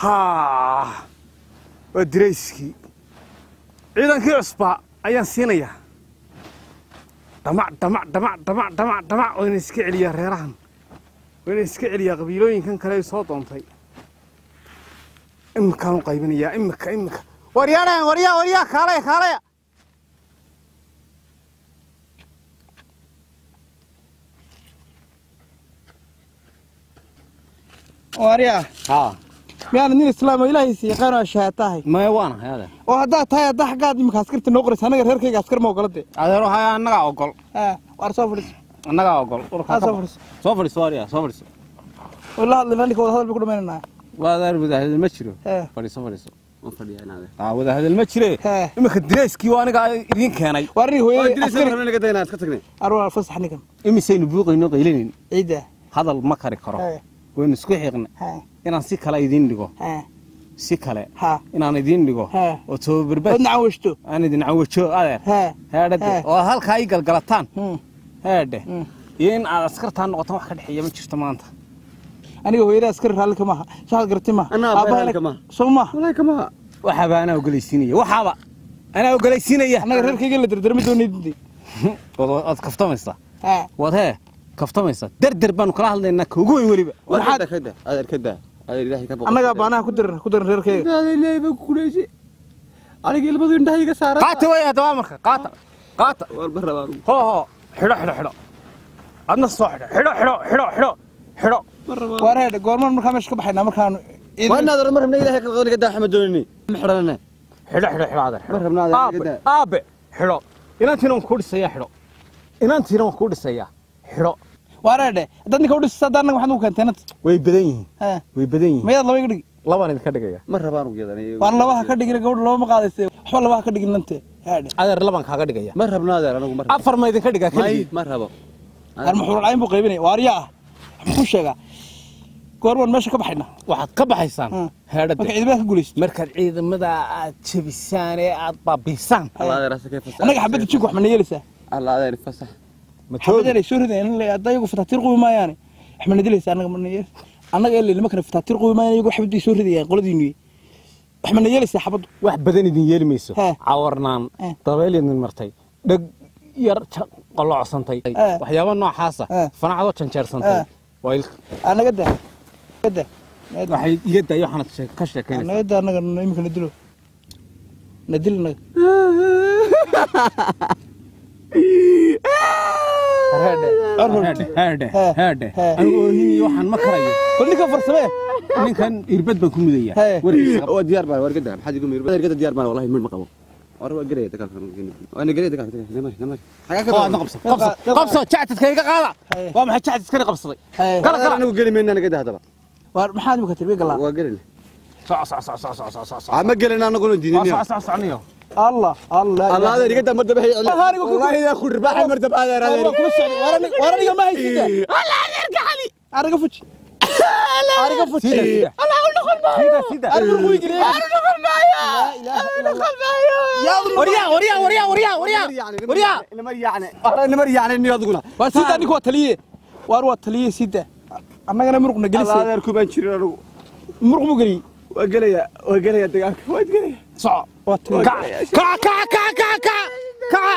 haa waa dirayskii ciidankii cusbaa ayaan siinayaa dhamac dhamac dhamac dhamac dhamac dhamac wayna iska celiyaa reerahan wayna iska celiyaa qabiilooyinkan kale ay soo doontay iminkaan u qaybinayaa imika imika waryaadhahan waryaa waryaa kaalaya kaalaya waaryaa haa miyaana nin islaamo ilaahiisa yaqaan oo shahaad tahay maya waana hayade oo haddaad tahay haddaa xaggaad imika askarta noo qoraysa annaga reerkayga askar ma ogolade adeero haya annagaa ogol waar soo fadhiiso annagaa ogol haa soo fadhiiso soo fadhiiso waryaa soo fadhiiso oo la hadlayna ninka wada hadal bay ku dhamaynanaa waa adeer wadaahadal ma jiro hee fadhiiso fadhiiso waan fadhiyaa inaade aa wadaahadal ma jire hee iminka dirayskii waa aniga idiin keenay waar nin hooyadii askari naga daynaa iska tagnay arwaa fasax ninkan imisaynu buuqayno qaylinayn ciidda hadal ma kari karo hee waynu isku xiiqna hee inaan si kale idiin dhigo hee si kale haa inaan idiin dhigo hee oo tababarbaad ood nacan weshto aan idin cawajo adeer hee heedhade Hee. oo halkaa ii galgalataan Hmm. heedhe Hmm. iyo in aad askartaan noqotaan wax ka dhexeeya ma jirto maanta aniga hooyada askari raalli ka maaha shaad garti maaha Anaa Aabbaha raalli ina- kama. soo maaha walahi kama waxaaba anaa ogolaysiinaya waxaaba anaa ogolaysiinaya annaga reerkayga la dardarmi doonaydi waad waad kaftamaysaa hee waad hee kaftamaysaa derder baanu kala hadlaynaa ka ugu weyn weliba waxaad kada adeer kada adeer ilaahay ka boqo annagaa baanaha ku diran ku diran reerkayga adeer ilaahay baa ku kuleysay aniga ilmadu indhaha iga saaran qaata way haddaba marka qaata qaata walba rabaa hoo hoo xidho xidho xidho adna soo xidho xidho xidho xidho xidho xidho ma rabaa waar heedhe goormaan markaa meesha ka baxaynaa markaanu waa inaad mar rabna ilaahay ka qodon gadaa xamad doonini ma xidhanana xidho xidho xidho adeer ma rabna adeer aabe gadaa aabe xidho inantiina waan kuu dhisayaa xidho inantiina waan kuu dhisayaa xidho waar heedhe haddaad ninka udhisisa haddaa annaga waxaad ugu keentay inanta way badan yihiin hee way badan yihiin mayaad laba iga dhigi labaan idinka dhigaya ma rabaan ugu yadan waan labaha ka dhigin gabadha laba ma qaadayse waxba labaha ka dhigin nante heedhe adeer labaan kaaga dhigaya ma rabna adeer anigu ma rabo afar ma idinka dhigaa may keligii ma rabo ar maxuul cayn buu qaybinaya waarya ah muxuu sheegaa goormaan meesha ka baxaynaa waxaad ka baxaysaan Hmm. marka heedhada ciidamada ka guulaysto markaad ciidamada aad jebisaan ee aad baabiisaan alla adeer asakay fasax annaga xabadda jinku wax mana yeelaysaa alla adeer fasax ma xabadeen ay soo rideen hadda iyagu fataatiir qubi maayaane wax mana dilaysaa annaga mana yeelaysa annaga ee nimankana fataatiir qubi maayaan iyagu xabadday soo ridayaan qoladiinu wax mana yeelaysaa xabaddu wax badan idin yeeli mayso Hee. cawarnaan Hee. dabeel idin martay dheg yar ja- qolocsantay Hee. waxyaaba noocaasa Hee. fanacadoo janjeersantay Hee. waa ilka annaga daa naga daa waxay iga dayo waxaanad shee- ka sheekaynaysaa naga daa annaga imika na dilo na dil annaga heedhe Arnold. heedhe Hee. heedhe Hee. anigu oohiniyo waxaan ma karayo bal ninka farsamee ninkan irbad baan ku mudaya Hee. warkiisa qab. waa diyaar baan war gadaa maxaad igu miir adeer gadaa diyaar baan wallahi mir ma qabo war waa gelaya dagaalka waa na gelaya dagaalka namar namar xagaa ka oo aadna qabso qabso qabso jacdadka iga qaada Hee. waa maxay jacdadkani qabsaday Hee. Kala, kala. anigu geli mayna naga daa hadaba waar maxaad imika tirbi galaa waa gelina soc soc soc soc soc soc soc soc ama gelina anaguna waa diidin soc soc socniyo allah allah الله هذا اللي قدام مدبه والله أنا أقول- والله اذا خد رباح المرتب هذا Waa هذا kula socday. Waar aniga- waar aniga ma haysida ariga fuji ariga fuji sida sida sida sida ariga fuji geliya laa ilaaha illa allah waryaa waryaa waryaa waryaa waryaa waryaa نمر يعني نمر يعني اني اضغنا waa sida ninka waa taliye waar waa taliye sida annagana muruqna الله gelisay هذا ركوبان شيرو muruq mu geliyey وقليا وقليا دقاك وقليا soco waa taliye kaca kaca kaca kaca kaca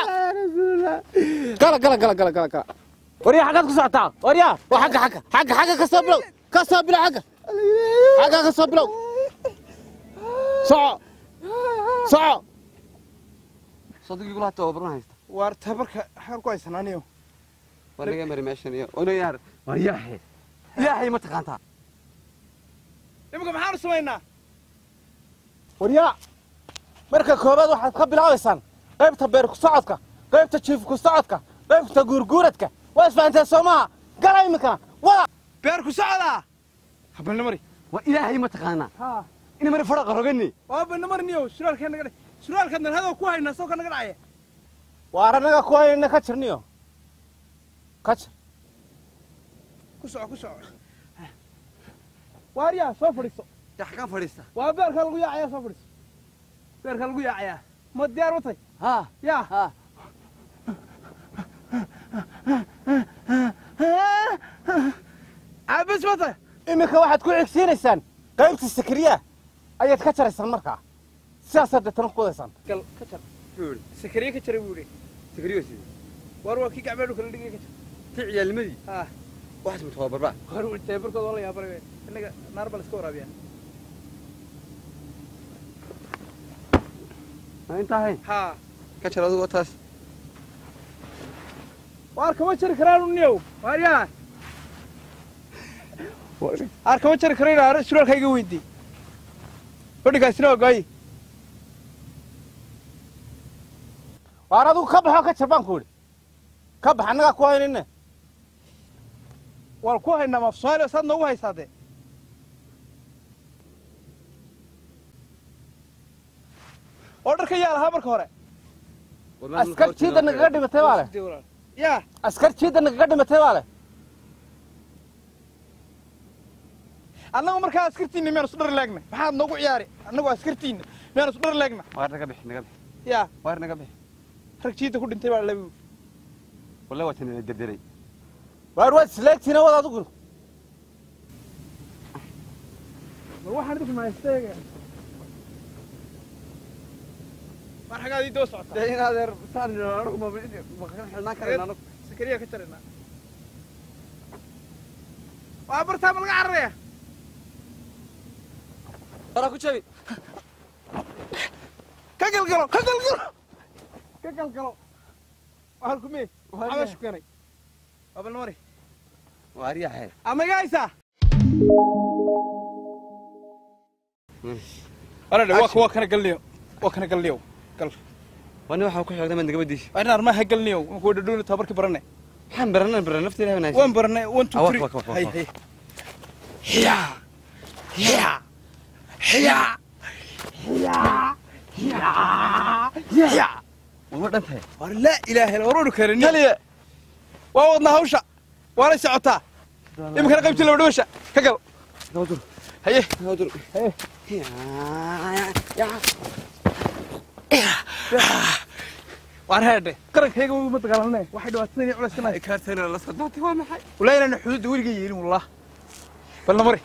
kaca gala gala gala gala gala gala waryaa xaggaad ku socotaa waryaa waa xagga xagga xagga xagga ka soo bilow ka soo bilow xagga xagga ka soo bilow soco soco صدق يقول حتى وبرنا هيست waar tabarka xagan ku haysanaaniyo ولا يا مري ماشي وانا يا ورياحي ياحي ما تقانتها imika maxaanu samaynaa waryaa marka koobaad waxaad ka bilaabaysaan qaybta beer ku socodka qaybta jiif ku socodka qaybta guurguuradka waa isfahanteen soo maaha gala iminkana wada beer ku socdaa habalna mari والهي ما تقانا ha انا مري فرق رقني waa balna marniyo suraalkeen naga dhacay suraalkaad nalhadoo ku haynaa soo ka naga dhacaya waar annaga ku hayna ka jirniyo ka jir ku soco ku soco waaryaa soo fadhiiso يا حكام فريستا waa beerka lagu yaacayaa soo fadhiiso beerka lagu yaacayaa ma diyaar u tahay ها yaa ها caabis ma tahay iminka waxaad ku xigsiinaysaan qaybta sakriya ayaad ka jaraysaan markaa sidaasaad deetana ku wadaysaan gal ka jar Fuul. sakariye ka jara buu yidhi Sakariyo sii. waar waa kii gacmeedhu kala dhigay ka jar Tii ciyaalnimadii. haa Waxaas ma tababarba. waar wuu tababarkooda waa la yaabanay wey innaga naar baa la iska waraabiyaa Ma intaa hayn. haa Ka jar adigu taas. waar kama jari karaan uniyow waar yaa waar kama jari karo inaa suraalka iga weydii fadhigaasina waa gooyi waar adigu ka baxoo ka jar baan ku idhi ka bax annagaa ku haynine waan ku haynaa maaf soomaaliya saad noogu haysaa dee oo dharka yaa lahaa marka hore askar jiidda nagaga dhimatay baa leh Dee walaal. yaa askar jiidda nagaga dhimatay baa leh annagu markaa askartiinna miyaanu isu dhar leegna maxaad noogu ciyaari annagu askartiinna miyaanu isu dhar leegna Waar naga bix, naga bix. yaa Waar naga bix. rag jiidda ku dhintay baa labi Wallahi waa tan derderay. waar waad isleegtiina wad adigu bal waxaan idinku mahaysteega mar xagaad ii doo socotaa Dee in adeer saan anagu ma ma xilnaan karayna anagu. sakariya ka jarayna waa bartaa ma laga cararaya Bara ku jabi. ka galgalo ka galgalo ka galgalo waa halkumee Waa ama yahay. shukanay waa bal mari Waar yahay. ama iga haysaa Hmm. waradhe waa waa kana galniyo waa kana galniyo gal Wani waxa ku xigtay mid gabadhiis. waa in armaha galniyo waan kuwa dhadhooni tababarkii baranay Waxaan baranay baranay nafteeda wanaagsan. waan baranay one two Ah, wak, three wak, wak, wak, hay wak. hay hiya hiya hiya hiya hiya hiya Uma dhantahay. war laa ilaaha illa waroonu keenin kaliya waa wadnaa hawsha waa la socotaa iminkana qaybtii laba dhawasha ka gal Gawdur. haye Gawdur. haye Ya. waan heedhe qarankayga uma dagaalanay waxay dhibaatadani culayskana Kaartayna la soo daatay waa maxay? walaa inaana xuduudda weliga yeelin wallah balna mari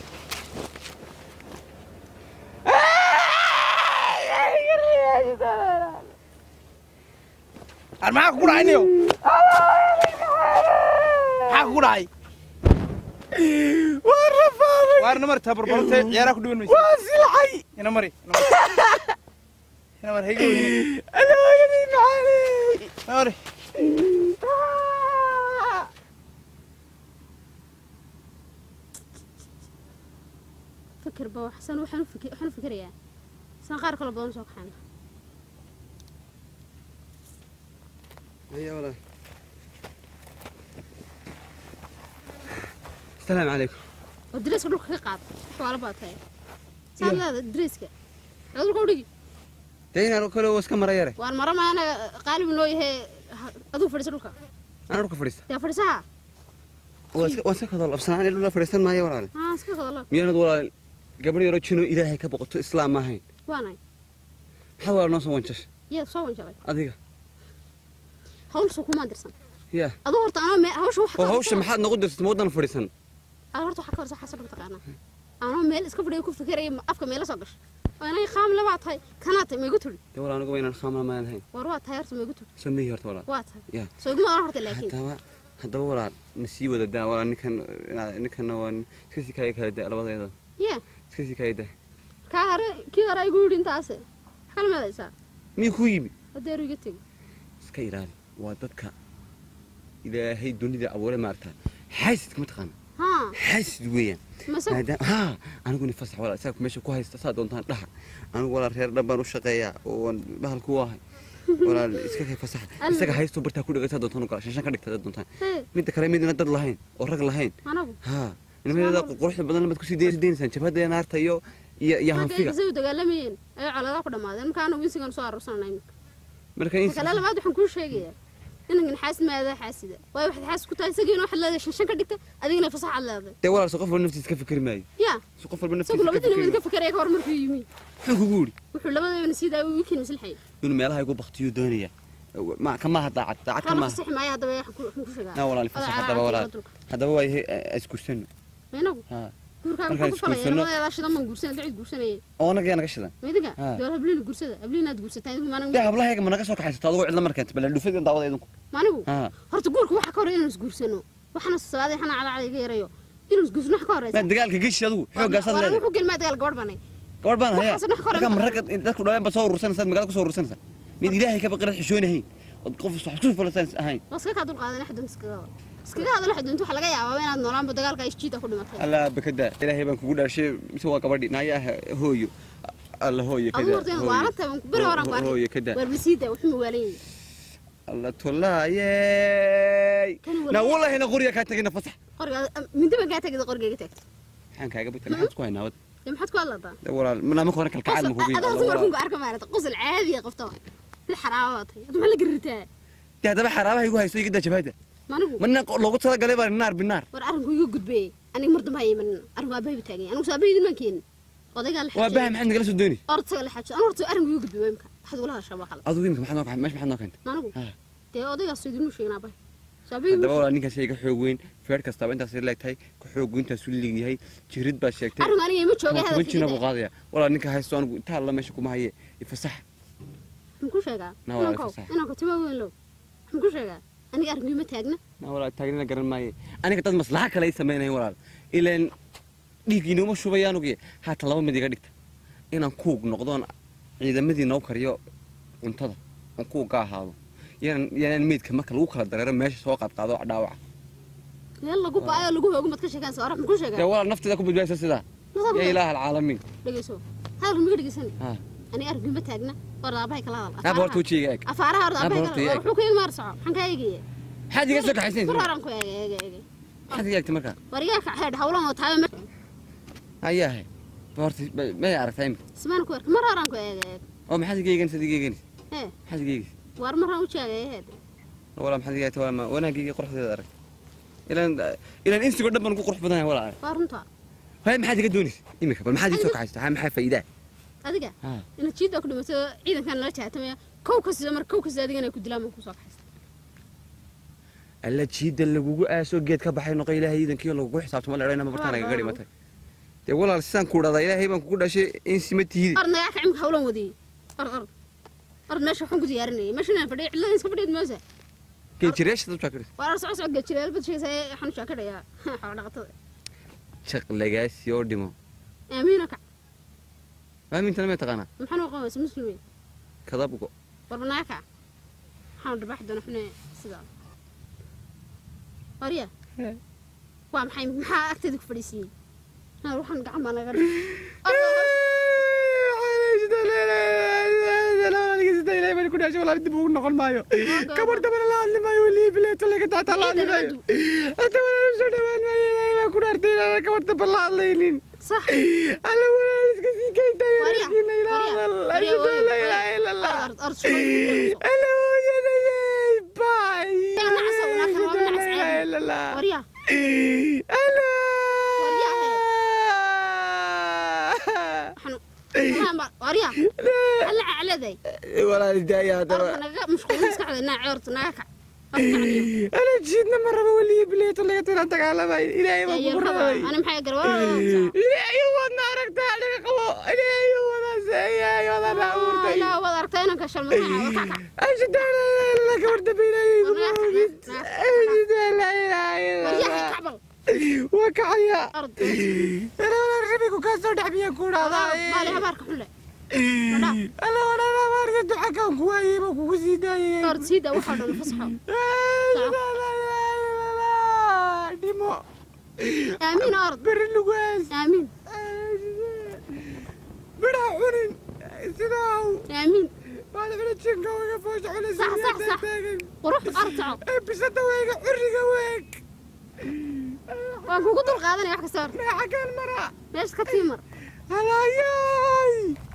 ar maxaa kugu dhacay niyow maxaa kugu dhacay waarna mari tabarbarante ciyaaraa ku dhiban maysa waa silxay ina mari ina mari ina mari hayga weyne ina mari فكر بوا حسن وحن فكر وحن فكر يا سان قار كل بدون سوق حنا هيا ولا. السلام عليكم. ودريس كل كل قاب حوالي باتاي سان لا دريسك عذر كودي Dee inaan kale waa iska mara yare. وان مرة ما أنا قالب إنه هي أدو فرس لك Anaa dhulka fadhiista. يا فرسها Waa iska waa iska kadal absanaan ilaa la fadhiistan maayo walaal. ها اسكت والله Miyaanad walaal gabadh yaro jino ilaahay ka boqoto islaam ma ahayn. وانا Maxaad walaal noo soo wanjash? يا صوّن شغل Adiga. هول سوق ما درسن Ya. أدو هرت أنا ما هوش oo واحد hawsha maxaad nagu dirtay ma wadan fadhiisan أنا هرت حكر صح حسب تقانا أنا ميل اسكت بدي يكون فكرة أفكر ميل صقر وأنا خام لبعض هاي كانت ما قلت لي dee walaal anigu waa inaan khaamla maan lahayn وروات هاي هرت ما قلت لي sameeyey horta walaal وات Ya. هاي سوق ما أنا هرت لكن haddaba haddaba walaal na sii wada daa walaal ninkan ninkana waa iska sii kaya kala daa labadeeda يا iska sii kaya daa kaa hore kii hore ay guudhin taase maxaa la meedaysaa miyuu kuu yimi adeeru iga tegi iska ilaali waa dadka ilaahay dunida abuuray maaragtaa xaasidka ma taqaana haa xaasid weeyaan mase maadaama haa aniguna fasax walaal isaga meesha ku haysta saa doontaan dhaha anigu walaal reer dhan baan u shaqeeyaa oo waan bahal ku ahay walaal iska kay fasaxa Alla. isaga haysto bartaa ku dhigata doontaan u gala shanshan ka dhigta dad doontaan hee midda kale midna dad lahayn oo rag lahayn anagu haa nimadeeda quruxda badan lamaad kusii deynaysaan jabhada naarta iyo iyo iyo ragga hanfiga ay u dagaalamayeen ayay coladaa ku dhammaadeen marka anagu insigan soo aruursanana iminka marka in kale labaad waxaan kuu sheegayaa inankan xaasid maadaa xaasida waayo waxaad xaasid ku tahay isagiina waxaad leedahay shan shan ka dhigta adigina fasaxaad leedahay dee walaal so qof walba naftiisa ka fikri maayo yaa so qof walba isagu naftiisa ka labadiina fikri wad ka fikeraya ka hor markuu yimi muxuu kugu yidhi wuxuu labadabana sii daaway wiikiin maslaxay inuu meelaha igu baktiyo doonaya ma kamaha daacad daacad kala kamaha fasaxi maayo haddaba waxaan ku waxaan ku sheegaa aa walaal fasax Adaa haddaba caadi walaal waa dulka. haddaba waa iskursano inagu haa guurkaaga markaan maxaa ku falaya isguursano labadeeda shidan baan guursanay dacid guursanayay oo anaga naga shidan midiga Ah. dee habliina guursada habliinaad guursataa idigu dee maanigu hablahayga ma naga soo kaxaysato adigoo cidla markeenta bal dhufadin daawada idinku maanigu Ah. horta guurka waxa ka horreya inaan isguursano waxaana sabaaday xana calacada iga yarayo inaan isguursano waxa ka horreysa maa dagaalka geshi adigu xoogaasaad War- war leedahay wuxuu gelmaa dagaal gabadh banay gabadh baan hayaa waxaas wax kale markaa ma- maragga dadku dhawaan baad soo urursanaysaad magaalada ku soo urursanaysaa mid ilaahay ka baqirad xishoonahayn ood qof wax isku fulasan ahayn waa iskaga kaa dulqaadan axdun iskaga wada iskaga hadal axdun waxa laga yaabaa inaad noolaanba dagaalka isjiida ku dhimatay allah bakada ilaahay baan kugu dhaashay mise waa gabadhi naayaa hooyo alla hooyo adigu kada horta inuu waaranta baan ku beri horaan ku hooyo arkay kada waar bisiida wuxuu waalan yahay alla tullaayey Kan walaal- na wallahi na qoriya kaa tegina fasax qoriga mindi baan kaa tegida qorigayga taagtay maxaan kaaga bata maxaad ku haynaa wad dee maxaad ku hadlataa de walaal naamaka hore kalkacaad ma kugu adaa dumarkunku arka maarata qosol caadiya qabta waay mid xaraaba baa tahay maxaa la garitaa de haddaba xaraabaha igu hayso iga daa jabhada manigu mana loogu talagalay baa naar binaar war arrinku iga gudbeeyey aniga mar dambe ha imanin arrinku aabbahay taagay anigu soo aabbahay idin maan keenin odaygaa la waa baha maxaad nagala soo dooni ortaga la xajo anu horta arrinku iga gudbeeyey imka waxaad ula hadashaa waa qalad adigu imika maxaad noo kaxay meesha maxaad noo keentay manigu Ah. dee odaygaas idinmu sheegin aabbahay soo aabbahay haddaba walaal ninkaas iga xoog weyn feer kastaba intaas leeg tahay ka xoog weyntaas u leeg yahay jirid baad sheegtay arrinku aniga ima joogay toban jina buu hadalkiisa qaadaya walaal ninka haysto anigu inta alla meesha kuma haye ifasax maxaan ku sheegaa Na waa inankow fasax. inanku timo weyn low maxaan ku sheegaa aniga arrinku ima taagna na walaal taagnina garan maaye aniga dad maslaxa kale ay samaynayan walaal ilaan dhiiggiinooma shubayaan ogiye haatan laba mid iga dhigta inaan kuug noqdoon ciidamadii noo kariyo cuntada oon kuug ka ahaado yanaan yanaan meydka marka lagu kala dareero meesha soo qaadqaado dhaawaca meel lagu baayo lagu hoogo mad ka sheegaan soo maxaan ku dee sheegaa walaal nafteeda ku badbaadisa sidaa Nafteeda yaa ilaaha alcaalamiin dhegeyso hadalku miga dhegeysani ha aniga arrinku ima taagna war aabahay kala hadal naaba horta wejigayga eeg afaaraha horta Naaba aabahay horta kala eeg. wuxuu ku igi maar soco maxaan kaa eegaya maxaad iga soo kaxaysan mar horaan ku eega eega eega maxaad iga eegtay markaa war igaa ka xeedh hawlan oo taaba mar ayaahe horta may aragtaa imika ismaan ku erka mar horaan ku eega eega oo maxaad iga eeganaysa iga eeganaysa ee maxaad iga eegaysa war maraan u jaaga eheed walaa maxaad iga eegtay waa wanaagayga quruxdeeda arag ilaan ilaan insigoo dhan baan ku qurux badanahay walaa arag waa runta hay maxaad iga doonaysa imika bal maxaad ii soo kaxaysa ha maxaa faa'iidaa adiga ha inaad jiidda ku dhimato ciidankan nala jaatamaya kow kasta mar kow kasta adigana ku dilaan baan kusoo kaxaysta alla jiida lagugu aaso geed ka baxay noqo ilaahay iidankiyo lagugu xisaabtamo la dhayna ma bartaan agaga dhimatay dee walaal sidaan ku dhahdaa ilaahay baan kugu dhashay in sima tihidi or nagaa kacimka hawlan wadiyey or or or meesha waxaan ku diyaarinayay meesha inaan fadhiya cidlada iska fadhiyaed moosa geejireeshada u jaakadhis war or soco soco gajireel bad sheegaysa waxaan u jaakadhayaa xoolo dhaqatada jaq lagaasi oo dhimo aamiina kac maamintana may taqaanaa maxaan u qabaysa muslimin kadabgo warba naga kac waxaan dharbaaxi doona xune sidaa warya waa maxay maxaa agteeda ku fadhiisiiyey haa waxaan gacan baa naga dhigay dib ugu noqon maayo gabar dabana la hadli maayo weli bileeto laga daata la hadli maayo dabana soo dhawaan maayo ilaahay baa ku dhaartay inaan gabar daba la hadlaynin sax alla walaal iska sii kaytay warya la ilaha illa allah ord shubay alla hooyadayay baay Yaa nacas oo nacas oo nacas la ilaha illa allah warya alla Waryahe. waxaan waxaan baa warya alla cacladay walaal daaya haddaba orda naga mashquulin iska caday naa coorta naga kac Orda kacniyo. أنا جيتنا مرة بولي بليت ولا قلت لها تعالى باي إلهي ما Yaa yeelkaba. بقرأي ana maxay garwaa إلهي هو نارك تعالى قبو إلهي هو ناس إلهي هو أنا أورتي ilaa waad aragtaa inaan ka shalmadaha kac kac أجد أنا لك ورد بيني Waryaha, أجد لا إله إلا waryahay الله kacbal وكعيا ord أنا ولا ربيك وكاسر دحبيا كورا maali habaarka xun leh أنا ولا أنا ما أريد حكا كواي ما كوزي داي ord siida waxaa dhan fasaxo ديمو aamiin ord بر اللقاس aamiin بڑا حنين سداو aamiin بعد من تشنكا ويا فوش على صح، صح، صح. qurux ord soco بسدا ويا حرقة ويك waan kugu dul qaadanaya wax kasta ord ما حكى المرأة meesha ka tii mar هلا ياي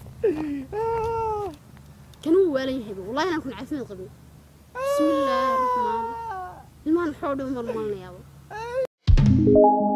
kan wuu waalan yahay wallahi inaan kun caafimaad qabin bismillaahi raxmaan ilmahan xoodhi umar malnayaaba